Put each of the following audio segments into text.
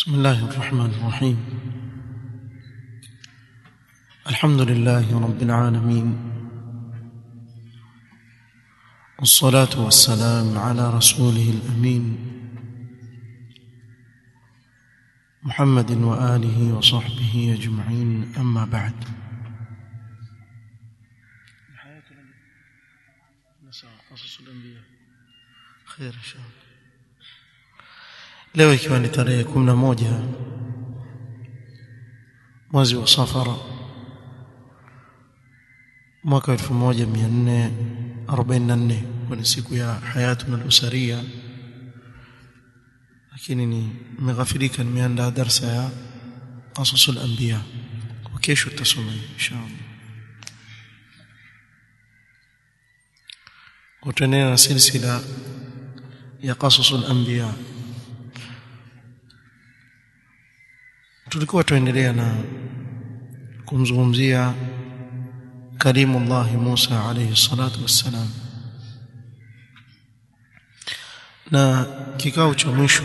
بسم الله الرحمن الرحيم الحمد لله رب العالمين والصلاة والسلام على رسوله الأمين محمد وآله وصحبه أجمعين أما بعد خير إن شاء الله leo ikiwa ni tarehe 11 mwezi wa safara mwaka 1444 kwa siku ya hayatuna al-usaria lakini ni nimeghafirika nimeandaa darsa ya qasasul anbiya kwa kesho tutasoma inshallah kutenena na silsila ya qasasul anbiya tulikuwa tuendelea na kumzungumzia kalimullah Musa alayhi salatu wassalam na kikao cha mwisho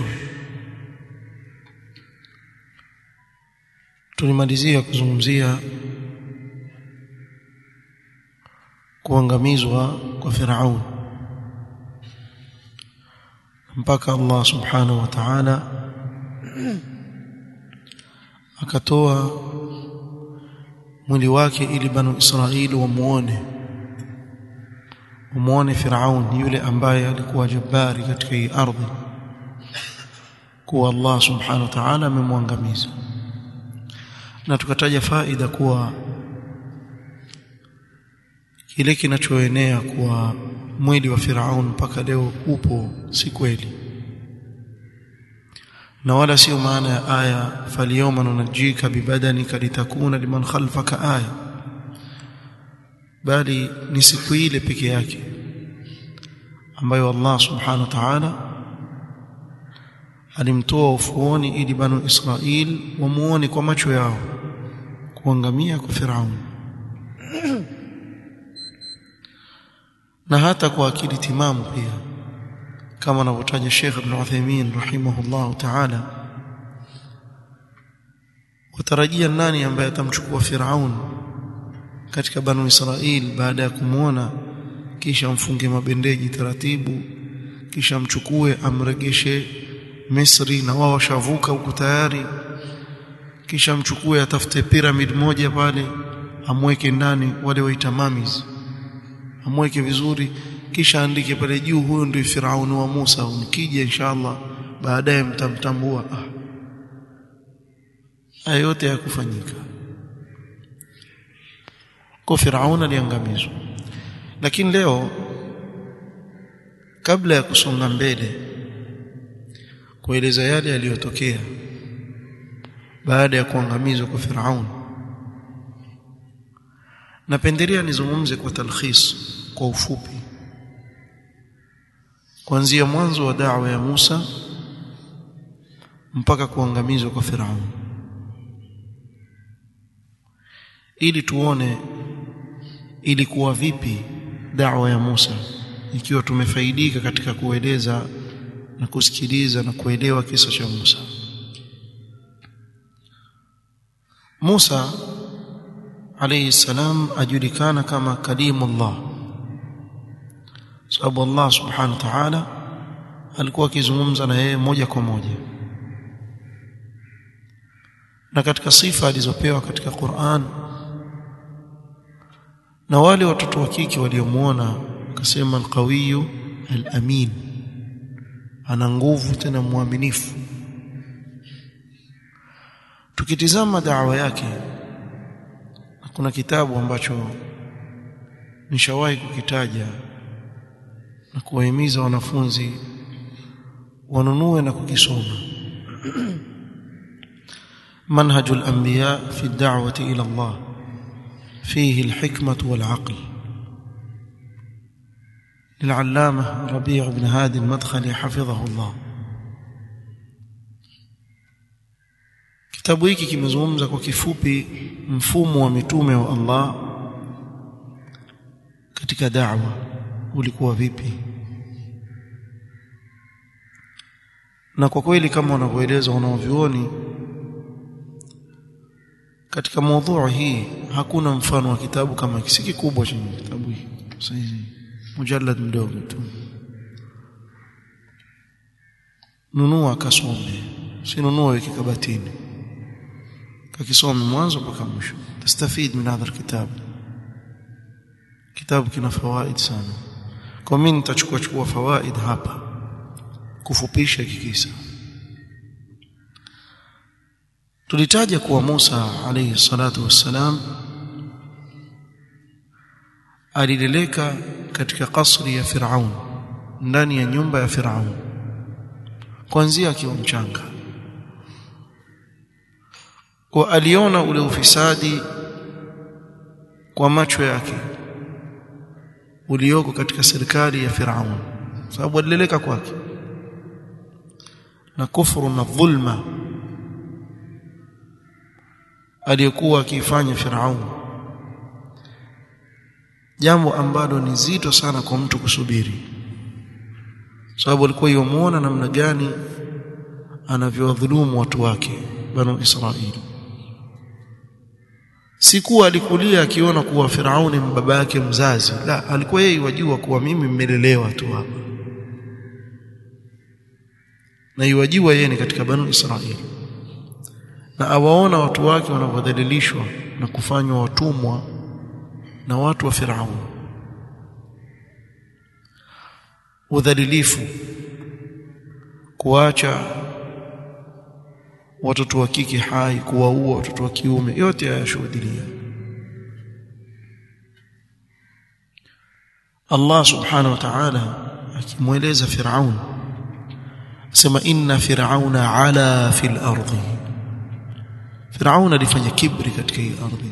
tulimalizia kuzungumzia kuangamizwa kwa Firaun mpaka Allah subhanahu wa ta'ala akatoa mwili wake ili banu Israeli wamuone wamuone Firaun yule ambaye alikuwa jabari katika hii ardhi kuwa Allah subhanahu wa ta'ala amemwangamiza na tukataja faida kuwa kile kinachoenea kuwa mwili wa Firaun mpaka leo upo si kweli na wala sio maana ya aya falyawma nunajjika bibadanika litakuna liman khalfaka aya bali ni siku ile peke yake ambayo Allah subhanahu wa ta'ala alimtoa ufuoni ili banu Israil wamuone kwa macho yao kuangamia kwa Firaun na hata kwa akili timamu pia kama anavyotaja Sheikh Ibn Uthaymeen rahimahullah ta'ala watarajia nani ambaye atamchukua Firaun katika banu Israil baada ya kumwona kisha mfunge mabendeji taratibu kisha mchukue amregeshe Misri na wao washavuka huko tayari kisha mchukue atafute pyramid moja pale amweke ndani wale waita mummies amweke vizuri kisha andike pale juu huyo ndio Firaun wa Musa mkija inshallah baadaye mtamtambua ah haya yote yakufanyika kwa Firaun aliangamizwa lakini leo kabla ya kusonga mbele kueleza yale yaliyotokea baada ya kuangamizwa kwa Firaun napendelea nizungumze kwa talkhis kwa ufupi kuanzia mwanzo wa da'wa ya Musa mpaka kuangamizwa kwa Firaun ili tuone ilikuwa vipi da'wa ya Musa ikiwa tumefaidika katika kueleza na kusikiliza na kuelewa kisa cha Musa Musa alayhi salam ajulikana kama kalimullah sababu Allah subhanahu wa ta'ala alikuwa akizungumza na yeye moja kwa moja na katika sifa alizopewa katika Qur'an na wale watoto wa kike waliomuona akasema alqawiyu alamin ana nguvu tena mwaminifu tukitizama da'wa yake kuna kitabu ambacho nishawahi kukitaja na kuwahimiza wanafunzi wanunue na kukisoma manhajul anbiya fi ad-da'wati ila Allah فيه الحكمة والعقل للعلامة ربيع بن هادي المدخلي حفظه الله kitabu hiki kimezungumza kwa kifupi mfumo wa mitume wa Allah katika da'wa ulikuwa vipi na kwa kweli kama wanavyoeleza wanaovyuoni katika mada hii hakuna mfano wa kitabu kama hiki si kikubwa chenye kitabu hiki sasa mujallad mdogo tu nunua kasome si nunua weke kabatini kakisome mwanzo mpaka mwisho tastafid min hadha alkitab kitabu kina fawaid sana kwa mimi nitachukua chukua fawaid hapa kufupisha kikisa tulitaja kuwa Musa alayhi salatu wassalam alileleka katika kasri ya Firaun ndani ya nyumba ya Firaun kuanzia akiwa mchanga kwa aliona ule ufisadi kwa macho yake ulioko katika serikali ya Firaun sababu alileleka kwake na kufuru na dhulma aliyokuwa akifanya Firaun jambo ambalo ni zito sana kwa mtu kusubiri sababu alikuwa yomuona namna gani anavyowadhulumu watu wake banu Israili sikuwa alikulia akiona kuwa Firauni ni baba yake mzazi la alikuwa yeye wajua kuwa mimi mmelelewa tu hapa na iwajua yeye ni katika banu Israili na awaona watu wake wanavyodhalilishwa na kufanywa watumwa na watu wa Firauni udhalilifu kuacha watoto wa kike hai kuwaua watoto wa kiume yote hayashuhudia Allah subhanahu wa ta'ala akimweleza Firaun asema inna fir'auna ala fil ardi Firaun alifanya kibri katika hii ardhi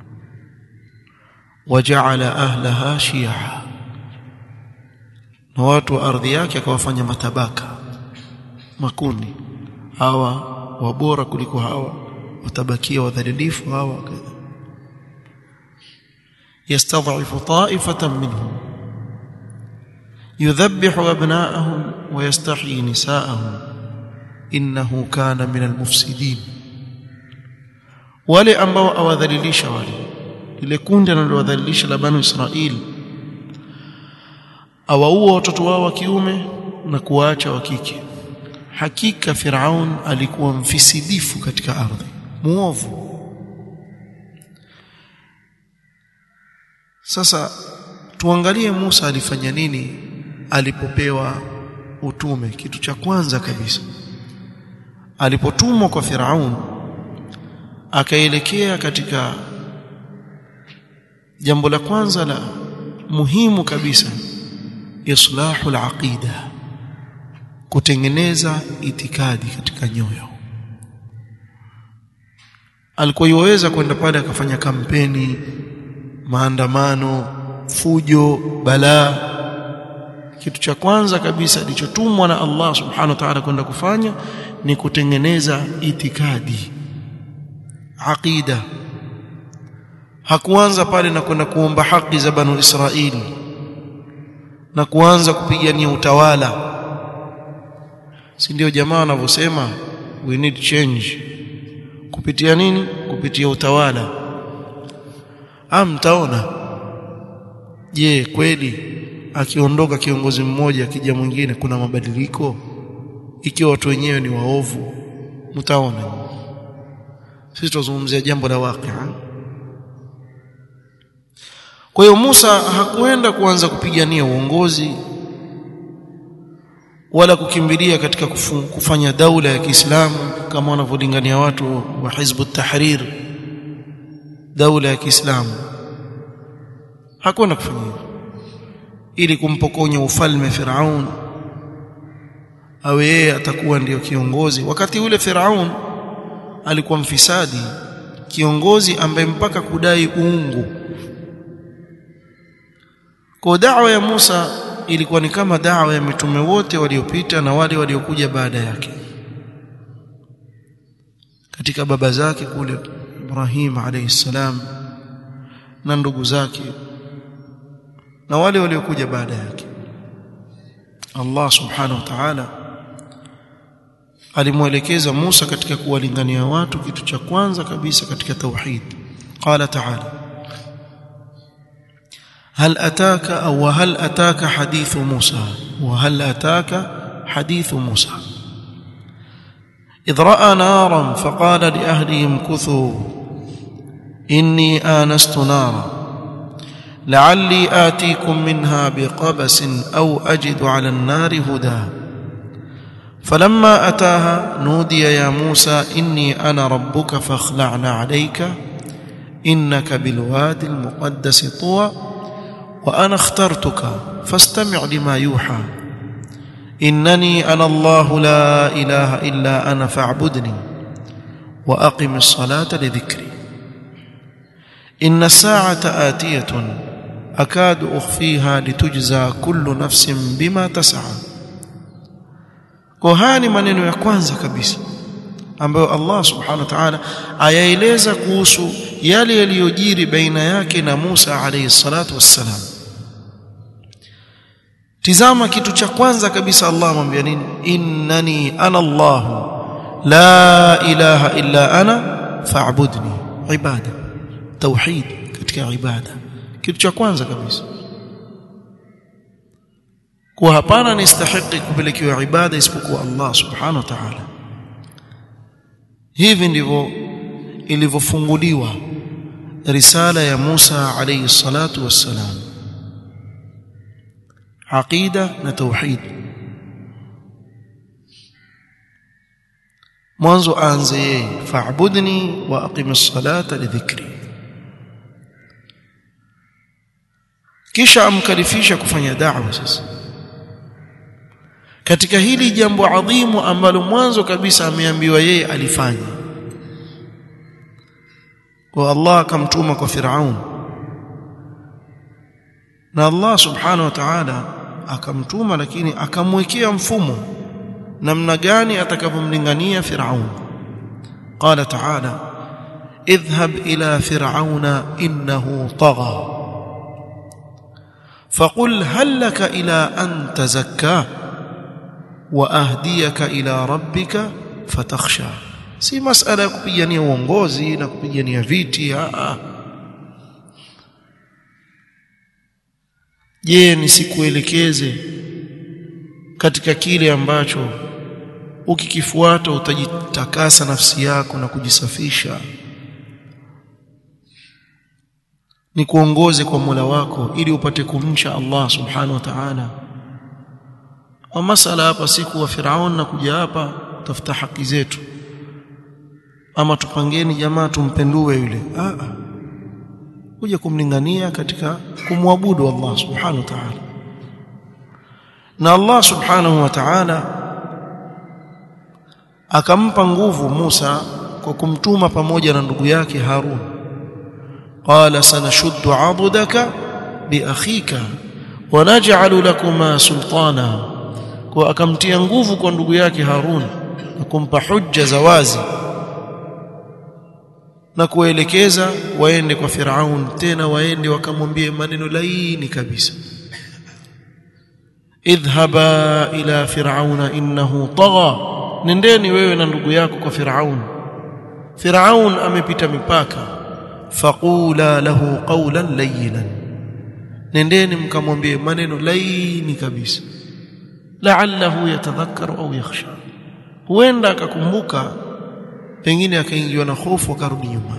waja'ala ahlaha shi'a na watu wa ardhi yake akawafanya matabaka makundi hawa wabora kuliko hawa watabakia wadhalilifu hawa kadha yastad'ifu ta'ifatan minhum yudhabbihu abna'ahum wa yastahyi nisa'ahum innahu kana min almufsidin wale ambao awadhalilisha wale ile kundi analowadhalilisha la banu Israili awaua watoto wao wa kiume na kuwaacha wa kike hakika Firaun alikuwa mfisidifu katika ardhi muovu sasa tuangalie Musa alifanya nini alipopewa utume kitu cha kwanza kabisa alipotumwa kwa Firaun akaelekea katika jambo la kwanza la muhimu kabisa islahu al-aqida kutengeneza itikadi katika nyoyo alikuwa yuweza kwenda pale akafanya kampeni maandamano fujo balaa kitu cha kwanza kabisa alichotumwa na Allah subhanahu wa ta'ala kwenda kufanya ni kutengeneza itikadi aqida hakuanza pale na kwenda kuomba haki za banu Israili na kuanza kupigania utawala si ndio jamaa wanavyosema we need change kupitia nini kupitia utawala ah mtaona je kweli akiondoka kiongozi mmoja akija mwingine kuna mabadiliko ikiwa watu wenyewe ni waovu mtaona sisi tuzungumzia jambo la waqi'a kwa hiyo Musa hakuenda kuanza kupigania uongozi wala kukimbilia katika kufu, kufanya daula ya Kiislamu kama wanavyolingania watu wa Hizbu Tahrir daula ya Kiislamu hakwenda kufanya hivyo ili kumpokonya ufalme Firaun awe yeye atakuwa ndiyo kiongozi wakati ule Firaun alikuwa mfisadi kiongozi ambaye mpaka kudai uungu kwa da'wa ya Musa ilikuwa ni kama da'wa ya mitume wote waliopita na wale waliokuja baada yake katika baba zake kule Ibrahim alayhi salam na ndugu zake na wale waliokuja baada yake Allah subhanahu wa ta'ala alimwelekeza Musa katika kuwalingania watu kitu cha kwanza kabisa katika tauhid qala ta'ala هل أتاك أو هل أتاك حديث موسى وهل أتاك حديث موسى إذ رأى نارا فقال لأهلهم كثوا إني آنست نارا لعلي آتيكم منها بقبس أو أجد على النار هدى فلما أتاها نودي يا موسى إني أنا ربك فاخلعنا عليك إنك بالوادي المقدس طوى وأنا اخترتك فاستمع لما يوحى إنني أنا الله لا إله إلا أنا فاعبدني وأقم الصلاة لذكري إن الساعة آتية أكاد أخفيها لتجزى كل نفس بما تسعى kohani maneno ya kwanza kabisa ambayo Allah subhanahu wa ta'ala ayaeleza kuhusu yale yaliyojiri baina yake na Musa alayhi salatu wassalam tizama kitu cha kwanza kabisa Allah amwambia nini innani ana Allah la ilaha illa ana fa'budni ibada tauhid katika ibada kitu cha kwanza kabisa kuwa hapana nistahiki kupelekewa ibada isipokuwa Allah subhanahu wa ta'ala hivi ndivyo ilivyofunguliwa risala ya Musa alayhi salatu wassalam aqida na tauhid mwanzo aanze yeye fa'budni wa aqimis salata lidhikri kisha amkalifisha kufanya da'wa sasa katika hili jambo adhimu ambalo mwanzo kabisa ameambiwa yeye alifanya kwa Allah akamtuma kwa Firaun na Allah subhanahu wa ta'ala akamtuma lakini akamwekea mfumo namna gani atakavyomlingania Firaun qala ta'ala idhhab ila fir'auna innahu tagha فقل هل لك إلى أن تزكى وأهديك إلى ربك فتخشى si masala ya kupigania uongozi na kupigania viti a je nisikuelekeze katika kile ambacho ukikifuata utajitakasa nafsi yako na kujisafisha ni kuongoze kwa Mola wako ili upate kumcha Allah subhanahu wa ta'ala wa masala hapa siku wa Firaun na kuja hapa tafuta haki zetu ama tupangeni jamaa tumpendue yule ah kuja kumlingania katika kumwabudu Allah subhanahu wa ta'ala na Allah subhanahu wa ta'ala akampa nguvu Musa kwa kumtuma pamoja na ndugu yake Harun qala sanashuddu 'adudaka bi akhika wa naj'alu lakuma sultana kwa akamtia nguvu kwa ndugu yake Harun na kumpa hujja za wazi na kuelekeza waende kwa Firaun tena waende wakamwambie maneno laini kabisa idhhaba ila firauna innahu tagha nendeni wewe na ndugu yako kwa Firaun Firaun amepita mipaka faqula lahu qawlan layyinan nendeni mkamwambie maneno laini kabisa la'allahu yatadhakkaru au yakhsha huenda akakumbuka pengine akaingiwa na hofu akarudi nyuma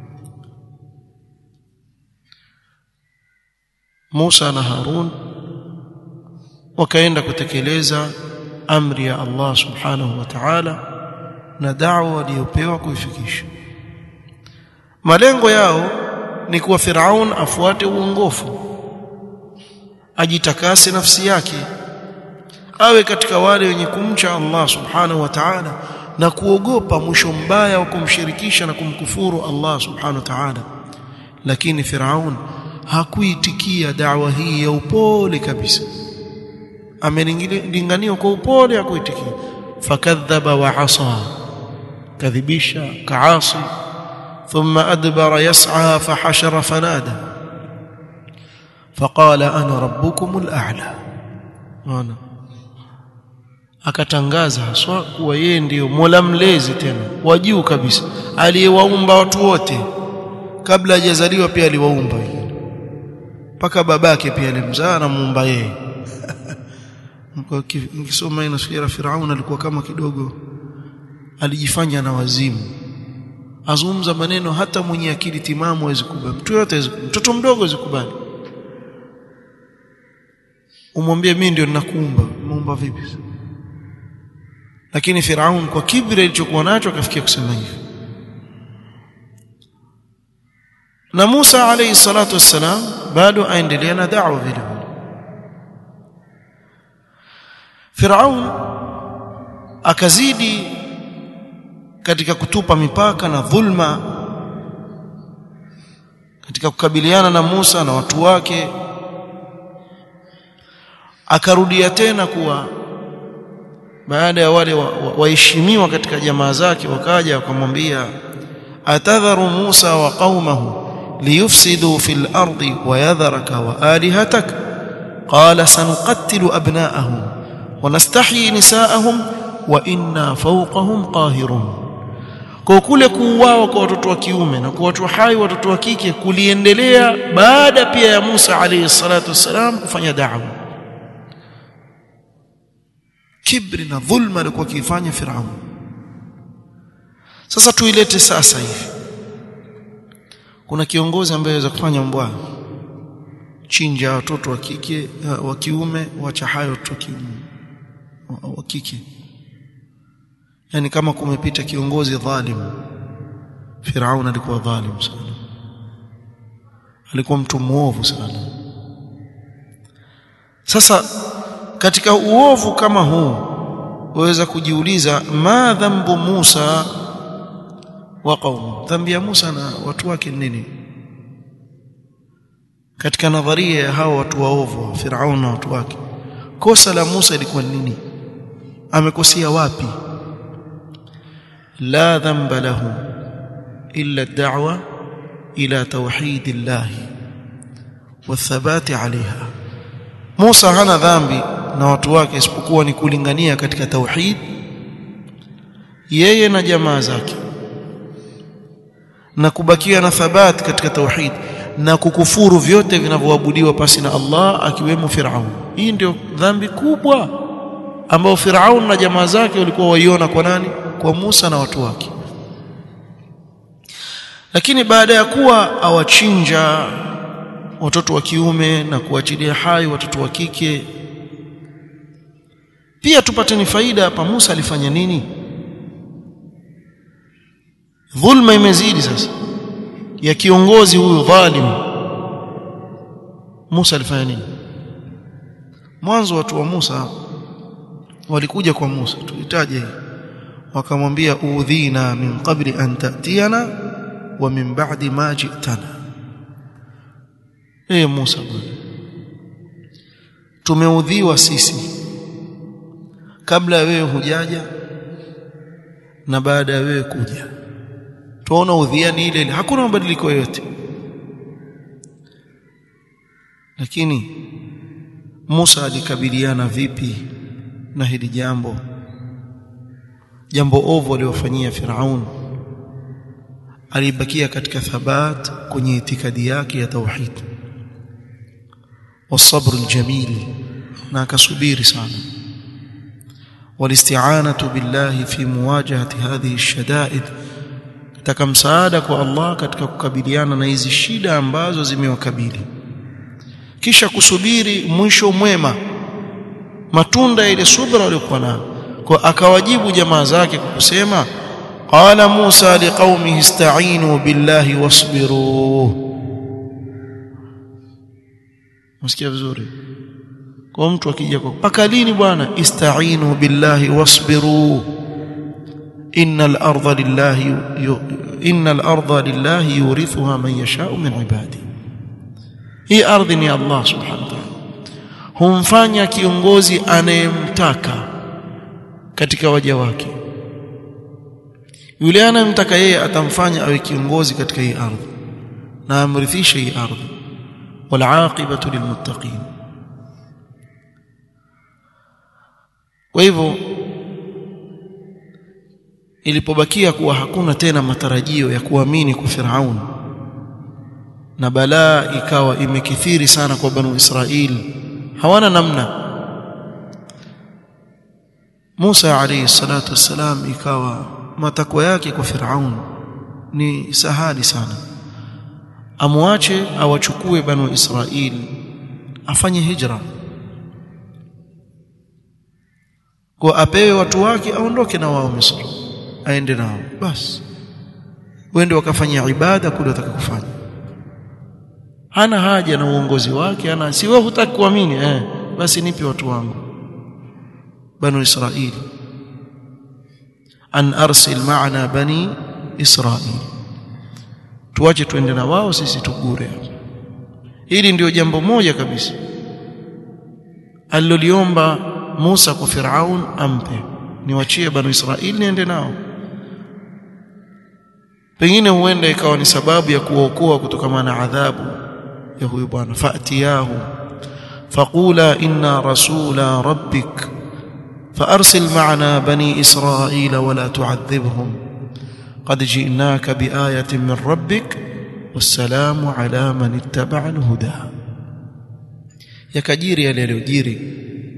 Musa na Harun wakaenda kutekeleza amri ya Allah subhanahu wa ta'ala na da'wa waliyopewa kuifikisha malengo yao ni kuwa Firaun afuate uongofu ajitakase nafsi yake awe katika wale wenye kumcha Allah subhanahu wa ta'ala na kuogopa mwisho mbaya wa kumshirikisha na kumkufuru Allah subhanahu wa ta'ala lakini Firaun hakuitikia da'wa hii ya upole kabisa amelingania kwa upole hakuitikia fakadhaba wa asa kadhibisha kaasi thumma adbara yas'a fahashara fanada فقال انا ربكم الاعلى انا akatangaza haswa kuwa yeye ndiyo Mola mlezi tena wa juu kabisa aliyewaumba watu wote kabla hajazaliwa pia aliwaumba mpaka babake pia alimzaa na muumba yeye nikisoma ina sura Firaun alikuwa kama kidogo alijifanya na wazimu azungumza maneno hata mwenye akili timamu hawezi kubali mtu yote mtoto mdogo hawezi kubali umwambie mimi ndio ninakuumba muumba vipi lakini Firaun kwa kibri alichokuwa nacho akafikia kusema hivyo na Musa alayhi salatu wassalam bado aendelea na da'wa vile vile Firaun akazidi katika kutupa mipaka na dhulma katika kukabiliana na Musa na watu wake akarudia tena kuwa baada ya wale waheshimiwa wa, wa katika jamaa zake wakaja wakamwambia atadharu Musa wa qaumahu liyufsidu fil ardi wa yadharaka wa alihatak qala sanuqattilu abna'ahum wa nastahyi nisaahum wa inna fawqahum qahirun kwa kule kuuawa kwa watoto wa kiume na kuwachwa hai watoto wa kike kuliendelea baada pia ya Musa alayhi salatu wassalam kufanya da'wa kibri na dhulma alikuwa akifanya Firaun sasa tuilete sasa hivi kuna kiongozi ambaye anaweza kufanya mbwa chinja watoto wa kike wa kiume wacha hayo watoto wa kiume wa kike yani kama kumepita kiongozi dhalim Firaun alikuwa dhalim sana alikuwa mtu muovu sana sasa katika uovu kama huu waweza kujiuliza ma dhambu Musa wa qaumu dhambi ya Musa na watu wake nini katika nadharia ya hao watu waovu Firaun na watu wake kosa la Musa ilikuwa nini amekosea wapi la dhanba lahu illa ad-da'wa ila tauhid Allah wathabati alaiha Musa hana dhambi na watu wake isipokuwa ni kulingania katika tauhid yeye na jamaa zake na kubakia na thabat katika tauhid na kukufuru vyote vinavyoabudiwa pasi na Allah akiwemo Firaun hii ndio dhambi kubwa ambao Firaun na jamaa zake walikuwa waiona kwa nani kwa Musa na watu wake lakini baada ya kuwa awachinja watoto wa kiume na kuachilia hai watoto wa kike pia tupate ni faida hapa Musa alifanya nini dhulma imezidi sasa ya kiongozi huyu dhalim Musa alifanya nini mwanzo watu wa Musa walikuja kwa Musa tuhitaje wakamwambia udhina min qabli an ta'tiyana wa min ba'di ma ji'tana eh Musa bwana tumeudhiwa sisi kabla ya wewe hujaja na baada ya wewe kuja tuona udhiani ile ile hakuna mabadiliko yote lakini Musa alikabiliana vipi na hili jambo jambo ovu aliyofanyia Firaun alibakia katika thabat kwenye itikadi yake ya tauhid والصبر الجميل na akasubiri sana والاستعانه بالله في مواجهه هذه الشدائد taka msaada kwa Allah katika kukabiliana na hizi shida ambazo zimewakabili kisha kusubiri mwisho mwema matunda ile subra waliokuwa nayo kwa akawajibu jamaa zake kwa kusema qala Musa liqaumihi ista'inu billahi wasbiru Msikia vizuri kwa mtu akija kwa paka lini bwana ista'inu billahi wasbiru innal arda lillahi innal arda lillahi yurithuha man yasha'u min ibadi hii ardhi ni Allah subhanahu wa ta'ala humfanya kiongozi anayemtaka katika waja wake yule anayemtaka yeye atamfanya awe kiongozi katika hii ardhi na amrithishe hii ardhi wal aqibatu lilmuttaqin kwa hivyo ilipobakia kuwa hakuna tena matarajio ya kuamini kwa Firaun na balaa ikawa imekithiri sana kwa banu Israili hawana namna Musa alayhi salatu wassalam ikawa matakwa yake kwa Firaun ni sahali sana amwache awachukue banu Israili afanye hijra kwa apewe watu wake aondoke na wao Misri aende nao basi wende wakafanya ibada kule watakakufanya hana haja na uongozi wake ana si wewe hutaki kuamini eh basi nipe watu wangu banu israili an arsil ma'ana bani israili tuache tuende na wao sisi tugure hili ndio jambo moja kabisa aliloliomba Musa kwa Firaun ampe niwachie banu Israili niende nao pengine huenda ikawa ni sababu ya kuwaokoa kutokana na adhabu ya huyu bwana fatiyahu faqula inna rasula rabbik فارسل معنا بني اسرائيل ولا تعذبهم قد جئناك بايه من ربك والسلام على من اتبع الهدى yakajiri yale yaliyojiri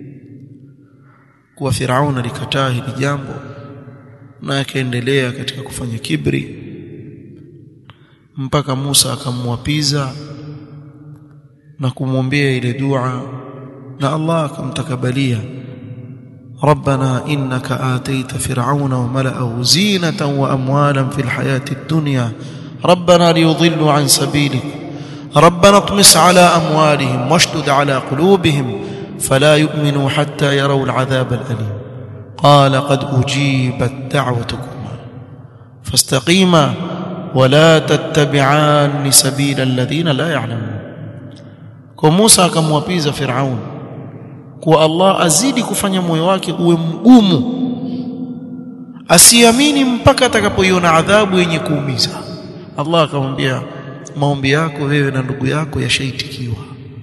kuwa Firaun alikataa hili jambo na akaendelea katika kufanya kibri mpaka Musa akamwapiza na kumwombea ile dua na Allah akamtakabalia ربنا إنك آتيت فرعون وملأه زينة وأموالا في الحياة الدنيا ربنا ليضلوا عن سبيلك ربنا اطمس على أموالهم واشدد على قلوبهم فلا يؤمنوا حتى يروا العذاب الأليم قال قد أجيبت دعوتكما فاستقيما ولا تتبعان سبيل الذين لا يعلمون كموسى كموابيز فرعون kuwa Allah azidi kufanya moyo wake uwe mgumu asiamini mpaka atakapoiona adhabu yenye kuumiza Allah akamwambia maombi yako wewe na ndugu yako yashaitikiwa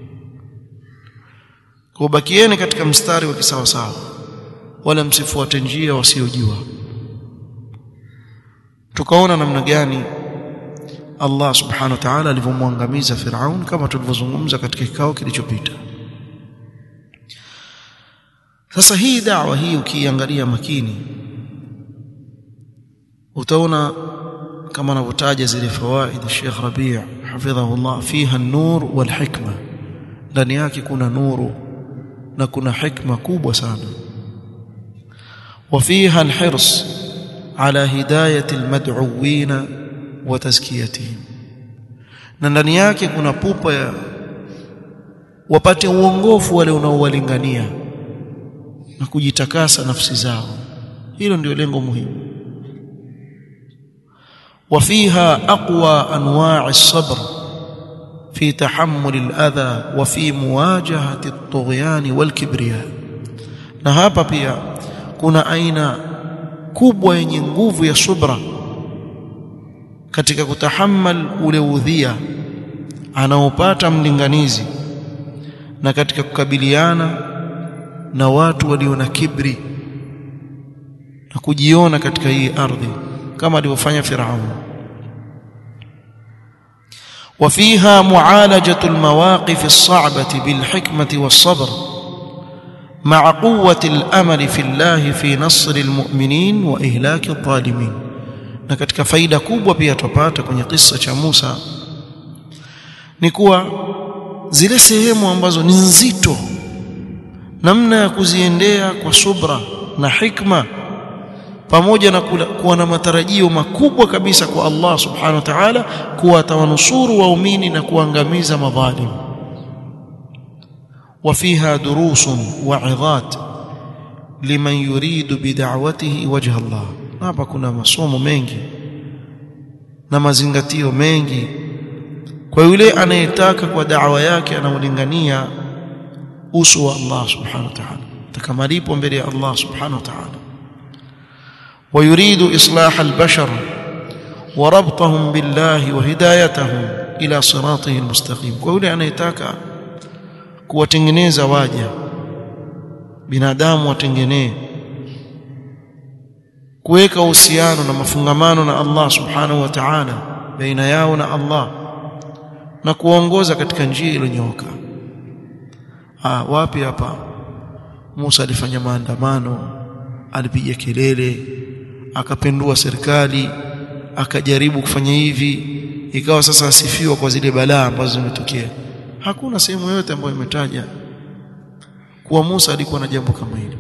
kwa bakieni katika mstari wa kisawasawa wala msifuate njia wasiojua tukaona namna gani Allah subhanahu wa ta'ala alivyomwangamiza Firaun kama tulivyozungumza katika kikao kilichopita sasa hii da'wa hii ukiangalia makini utaona kama anavyotaja zile fawaid Sheikh Rabi' hafidhahullah fiha an-nur wal hikma ndani yake kuna nuru na kuna hikma kubwa sana وفيها الحرص على هدايه المدعوين وتزكيتهم na ndani yake kuna pupa ya wapate uongofu wale unaowalingania na kujitakasa nafsi zao hilo ndio lengo muhimu وفيها اقوى انواع الصبر في تحمل الاذى وفي مواجهه الطغيان والكبرياء na hapa pia kuna aina kubwa yenye nguvu ya subra katika kutahammal ule udhia anaopata mlinganizi na katika kukabiliana na watu walio na kibri na kujiona katika hii ardhi kama alivyofanya Firaun وفيها معالجة المواقف الصعبة بالحكمة والصبر مع قوة الأمل في الله في نصر المؤمنين وإهلاك الظالمين na katika faida kubwa pia tupata kwenye kisa cha Musa ni kuwa zile sehemu ambazo ni nzito namna ya kuziendea kwa subra na hikma pamoja na kuwa na matarajio makubwa kabisa kwa Allah subhanahu wa ta'ala kuwa atawanusuru waumini na kuangamiza madhalim وفيها دروس وعظات لمن يريد بدعوته وجه الله hapa kuna masomo mengi na mazingatio mengi kwa yule anayetaka kwa da'wa yake anaulingania uso wa Allah subhanahu wa ta'ala takamalipo mbele ya Allah subhanahu wa ta'ala ويريد إصلاح البشر وربطهم بالله وهدايتهم إلى صراطه المستقيم كل anayetaka kuwatengeneza waja binadamu watengenee kuweka uhusiano na mafungamano na Allah subhanahu wa ta'ala baina yao na Allah na kuongoza katika njia iliyonyooka ah wapi hapa Musa alifanya maandamano alipiga kelele akapendua serikali akajaribu kufanya hivi ikawa sasa asifiwa kwa zile balaa ambazo zimetokea hakuna sehemu yoyote ambayo imetaja kuwa Musa alikuwa na jambo kama hilo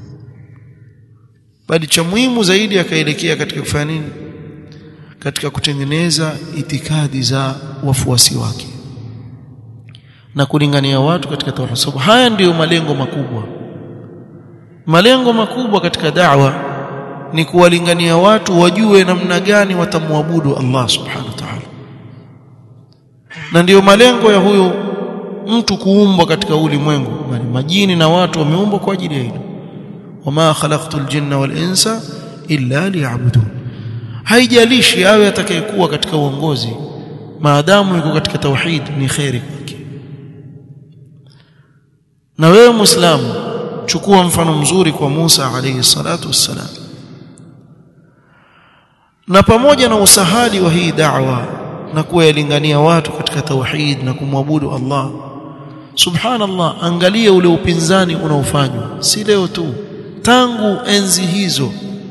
bali cha muhimu zaidi akaelekea katika kufanya nini katika kutengeneza itikadi za wafuasi wake na kulingania watu katika tauhid sababu haya ndiyo malengo makubwa malengo makubwa katika da'wa ni kuwalingania watu wajue namna gani watamwabudu Allah subhanahu wa ta'ala na ndiyo malengo ya huyu mtu kuumbwa katika ulimwengu majini na watu wameumbwa kwa ajili ya hilo wama khalaqtul jinna wal insa illa liya'budun haijalishi awe atakayekuwa katika uongozi maadamu yuko katika tauhid ni khairi kwake na wewe muislamu chukua mfano mzuri kwa Musa alayhi salatu wassalam na pamoja na usahali wa hii da'wa na kuwalingania watu katika tauhid na kumwabudu Allah subhanallah angalia ule upinzani unaofanywa si leo tu tangu enzi hizo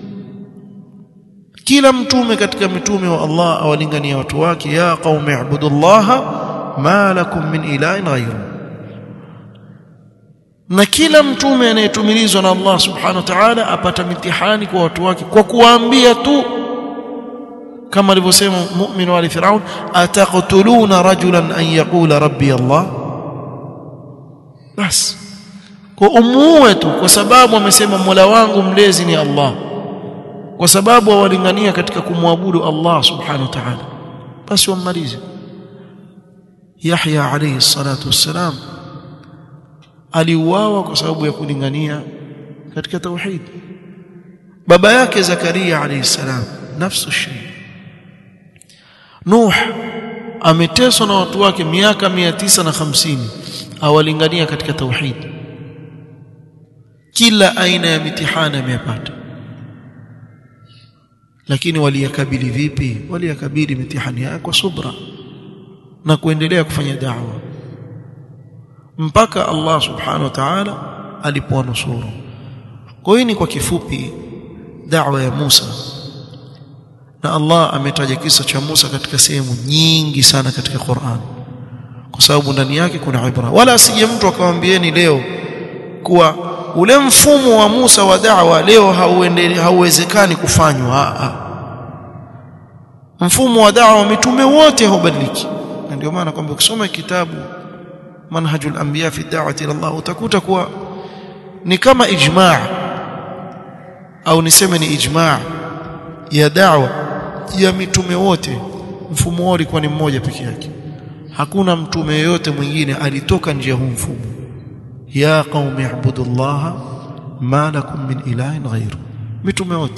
kila mtume katika mitume wa Allah awalingania watu wake ya qaumi ibudullaha ma lakum min ilahin ghayru na kila mtume anayetumilizwa na Allah subhanahu wa ta'ala apata mitihani kwa watu wake kwa kuwaambia tu kama alivyosema mu'min wa firaun ataqtuluna rajulan an yaqula rabbi Allah bas kwa umuue tu kwa sababu amesema Mola wangu mlezi ni Allah kwa sababu awalingania katika kumwabudu Allah subhanahu wa ta'ala basi wammalize Yahya alayhi salatu wassalam aliuawa kwa sababu ya kulingania katika tauhid baba yake Zakaria alayhi salam nafsu shay Nuh ameteswa na watu wake miaka 950 awalingania katika tauhid kila aina ya mitihani ameyapata lakini waliyakabili vipi waliyakabili mitihani yao kwa subra na kuendelea kufanya da'wa mpaka Allah subhanahu wa ta'ala alipowanusuru kwa hiyo ni kwa kifupi da'wa ya Musa na Allah ametaja kisa cha Musa katika sehemu nyingi sana katika Qur'an kwa sababu ndani yake kuna ibra wala asije mtu akamwambieni leo kuwa ule mfumo wa Musa wa da'wa leo hauwezekani kufanywa mfumo wa da'wa mitume wote haubadiliki na ndio maana kwamba ukisoma kitabu manhajul anbiya fi da'wati ila Allah utakuta kuwa ni kama ijma' au niseme ni ijma' ya da'wa ya mitume wote mfumo wao ulikuwa ni mmoja peke yake hakuna mtume yeyote mwingine alitoka nje ya huu mfumo ya qaumi ibudullaha ma lakum min ilahin ghairu mitume wote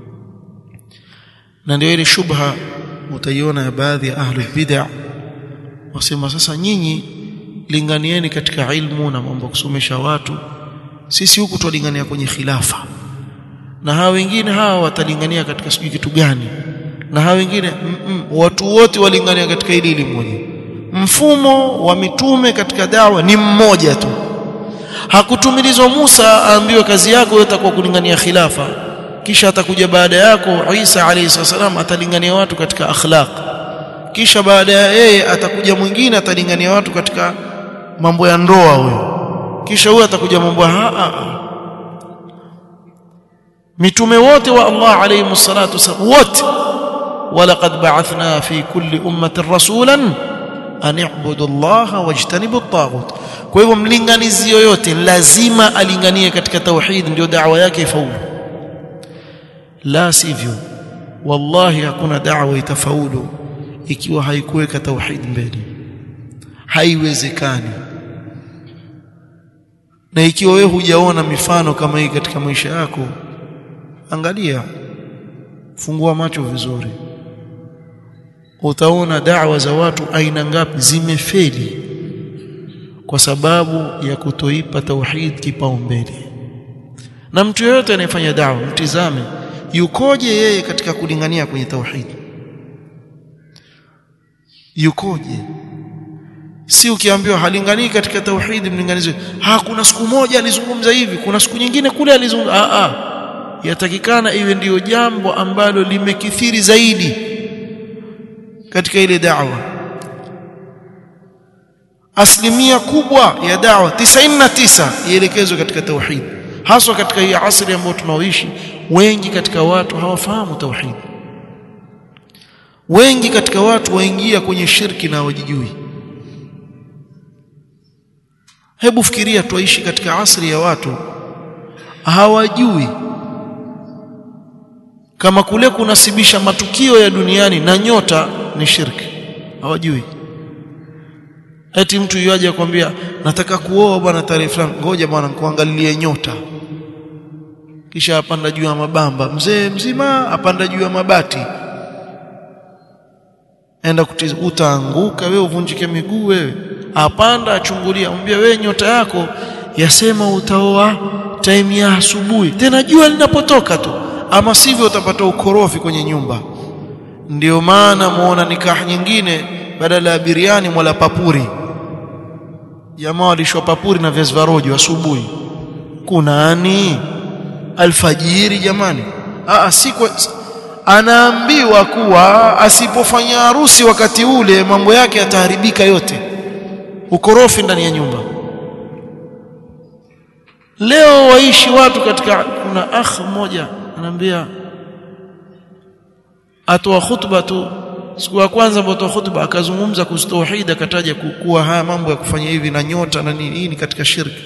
na ndio ile shubha utaiona ya baadhi ya ahli bid'ah wasema sasa nyinyi linganieni katika ilmu na mambo kusomesha watu sisi huku twalingania kwenye khilafa na hawa wengine hawa watalingania katika sijui kitu gani na hawa wengine mm -mm, watu wote walingania katika ile elimu moja mfumo wa mitume katika dawa ni mmoja tu hakutumilizwa Musa aambiwe kazi yako yote kwa kulingania khilafa kisha atakuja baada yako Isa alayhi salam atalingania watu katika akhlaq kisha baada ya yeye atakuja mwingine atalingania watu katika mambo ya ndoa huyo kisha huyo atakuja mambo ha, ha, ha. mitume wote wa Allah alayhi salatu wasallam wote walaqad ba'athna fi kulli ummatin rasulan an i'budu Allah wajtanibu at-taghut kwa hivyo mlinganizi yoyote lazima alinganie katika tauhid ndio da'wa yake ifaulu la sivyo wallahi hakuna da'wa itafaulu ikiwa haikuweka tauhid mbele haiwezekani na ikiwa wewe hujaona mifano kama hii katika maisha yako angalia fungua macho vizuri utaona da'wa za watu aina ngapi zimefeli kwa sababu ya kutoipa tauhid kipaumbele na mtu yeyote anayefanya da'wa mtizame yukoje yeye katika kulingania kwenye tauhid yukoje si ukiambiwa halinganii katika tauhid mlinganizi ha kuna siku moja alizungumza hivi kuna siku nyingine kule alizungumza a a yatakikana iwe ndiyo jambo ambalo limekithiri zaidi katika ile da'wa asilimia kubwa ya da'wa 99 ielekezwe katika tauhid haswa katika hii asri ambayo tunaoishi wengi katika watu hawafahamu tauhid wengi katika watu waingia kwenye shirki na hawajijui hebu fikiria tuishi katika asri ya watu hawajui kama kule kunasibisha matukio ya duniani na nyota ni shirki hawajui eti mtu yuaje akwambia nataka kuoa bwana tarehe fulani ngoja bwana nikuangalilie nyota kisha apanda juu ya mabamba mzee mzima apanda juu ya mabati enda kutiza utaanguka wewe uvunjike miguu wewe apanda achungulia mwambie wewe nyota yako yasema utaoa time ya asubuhi tena jua linapotoka tu ama sivyo utapata ukorofi kwenye nyumba ndio maana muona nikah nyingine badala ya biriani mwala papuri jamaa walishwa papuri na viazi vya rojo asubuhi kunani alfajiri jamani Aa, si kwa, anaambiwa kuwa asipofanya harusi wakati ule mambo yake yataharibika yote ukorofi ndani ya nyumba leo waishi watu katika kuna akh mmoja anaambia atoa khutba tu siku ya kwanza ambapo khutba akazungumza kuhusu tauhid akataja kuwa haya mambo ya kufanya hivi na nyota na nini hii ni katika shirki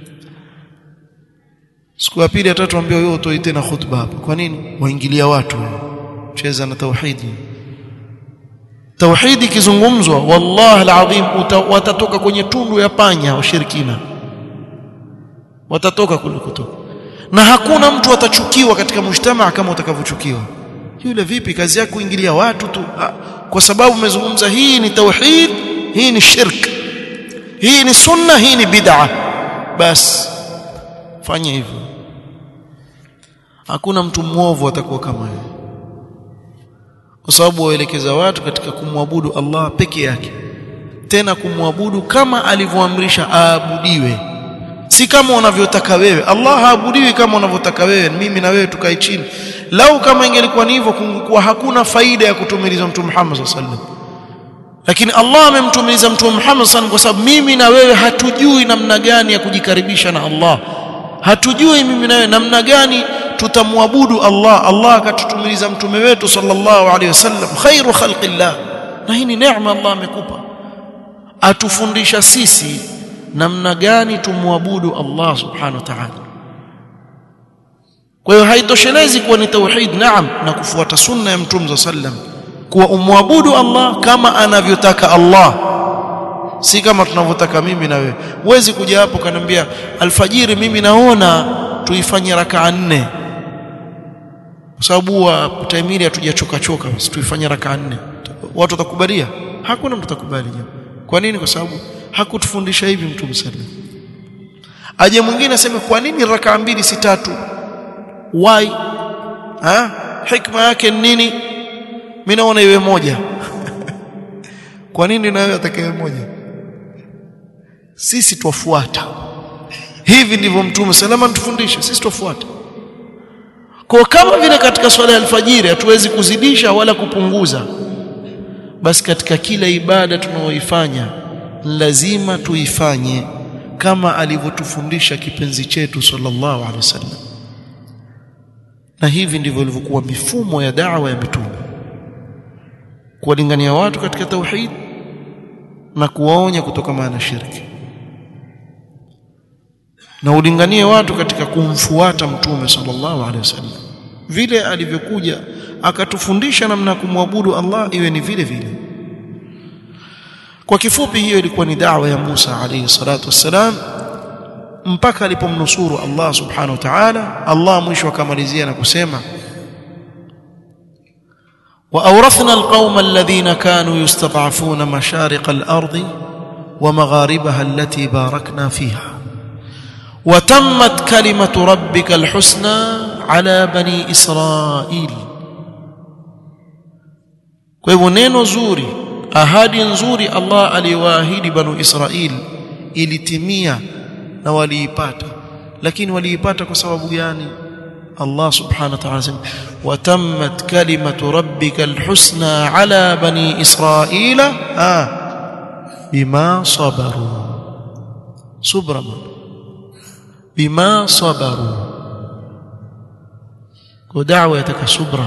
siku ya pili ya tatu ambia wewe utoi tena khutba hapa kwa nini waingilia watu cheza na tauhidi tauhidi kizungumzwa wallahi alazim watatoka kwenye tundu ya panya washirikina watatoka kule kutoka na hakuna mtu atachukiwa katika mujtamaa kama utakavyochukiwa yule vipi kazi yako kuingilia watu tu ha, kwa sababu umezungumza hii ni tauhid hii ni shirk hii ni sunna hii ni bid'a bas fanya hivyo hakuna mtu mwovu atakuwa kama yeye kwa sababu waelekeza watu katika kumwabudu Allah peke yake tena kumwabudu kama alivyoamrisha aabudiwe si kama unavyotaka wewe Allah haabudiwi kama unavyotaka wewe mimi na wewe tukae chini lau kama ingelikuwa ni hivyo kungekuwa hakuna faida ya kutumiliza mtume Muhammad sallallahu alaihi wasallam lakini Allah amemtumiliza mtume Muhammad sallallahu kwa sababu mimi na wewe hatujui namna gani ya kujikaribisha na Allah hatujui mimi na wewe namna gani tutamwabudu Allah Allah akatutumiliza mtume wetu sallallahu alaihi wasallam khairu khalqillah na hii ni neema Allah amekupa atufundisha sisi namna gani tumwabudu Allah subhanahu wa ta'ala kwa hiyo haitoshelezi kuwa ni tauhid naam na kufuata sunna ya mtume sallam kuwa umwabudu Allah kama anavyotaka Allah si kama tunavyotaka mimi na wewe huwezi kuja hapo kaniambia alfajiri mimi naona tuifanye rakaa nne kwa sababu wa taimiri hatujachoka choka basi tuifanye rakaa nne watu watakubalia hakuna mtu atakubali jambo kwa nini kwa sababu hakutufundisha hivi mtume sallam aje mwingine aseme kwa nini rakaa mbili si tatu why ha hikma yake nini mimi naona iwe moja kwa nini na wewe atakaye moja sisi twafuata hivi ndivyo mtume salama tufundisha sisi twafuata kwa kama vile katika swala ya alfajiri hatuwezi kuzidisha wala kupunguza basi katika kila ibada tunaoifanya lazima tuifanye kama alivyotufundisha kipenzi chetu sallallahu alaihi wasallam na hivi ndivyo ilivyokuwa mifumo ya da'wa ya mitume kuwalingania watu katika tauhid na kuwaonya kutokana na shirki na ulinganie watu katika kumfuata mtume sallallahu alaihi wasallam vile alivyokuja akatufundisha namna kumwabudu Allah iwe ni vile vile kwa kifupi hiyo ilikuwa ni da'wa ya Musa alayhi salatu wassalam mpaka alipomnusuru Allah subhanahu wa ta'ala Allah mwisho akamalizia na kusema وأورثنا القوم الذين كانوا يستضعفون مشارق الأرض ومغاربها التي باركنا فيها وتمت كلمة ربك الحسنى ala bani israil kwa hivyo neno zuri ahadi nzuri Allah aliwaahidi banu Israil ilitimia na waliipata lakini waliipata kwa sababu gani Allah subhanahu wa ta'ala sema watammat kalimatu rabbika alhusna ala bani israila ah bima sabaru subra bima sabaru kwa da'wa yataka subra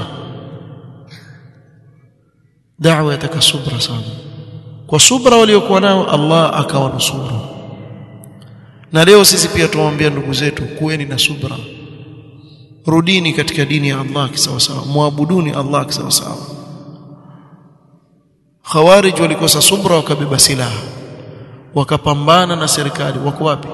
da'wa yataka subra sana kwa subra waliokuwa nao Allah akawanusuru na leo sisi pia tuwaambia ndugu zetu kuweni na subra rudini katika dini ya Allah kisawasawa muabuduni Allah kisawasawa khawarij walikosa subra wakabeba silaha wakapambana na serikali wako wapi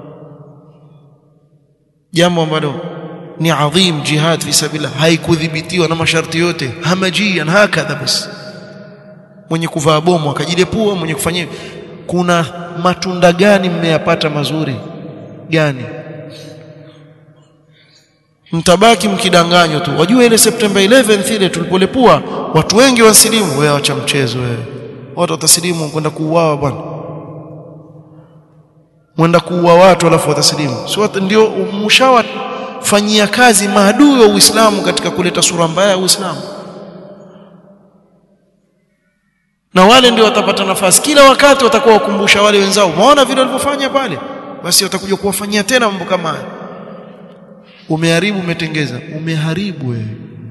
jambo ambalo ni adhim jihad fi sabilillah haikudhibitiwa na masharti yote hamajian hakadha basi mwenye kuvaa bomu akajilepua mwenye kufanyia kuna matunda gani mmeyapata mazuri gani mtabaki mkidanganywa tu wajua ile September 11 ile tulipolepua watu wengi wasilimu wewe acha mchezo wewe watu watasilimu kwenda kuuawa bwana mwenda kuua watu alafu watasilimu si watu ndio mshawafanyia kazi maadui wa Uislamu katika kuleta sura mbaya ya Uislamu na wale ndio watapata nafasi kila wakati watakuwa wakumbusha wale wenzao umeona vile walivyofanya pale basi watakuja kuwafanyia tena mambo kama haya umeharibu umetengeza umeharibu wewe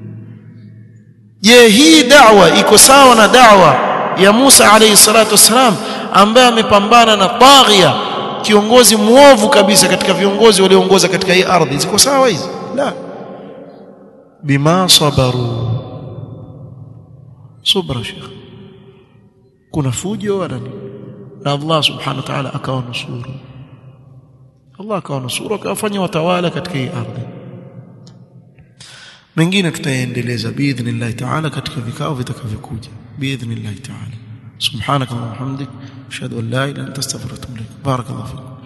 je hii da'wa iko sawa na da'wa ya Musa alayhi salatu wasalam ambaye amepambana na taghia kiongozi muovu kabisa katika viongozi walioongoza katika hii ardhi ziko sawa hizi la bima sabaru subra sheikh kuna fujo wala nini na Allah subhanahu wa ta'ala akawanusuru Allah akawanusuru akawafanya watawala katika hii ardhi mengine tutaendeleza biidhnillah ta'ala katika vikao vitakavyokuja biidhnillah ta'ala subhanaka wa bihamdik ashhadu an la ilaha illa anta astaghfiruka wa atubu ilaik barakallahu fikum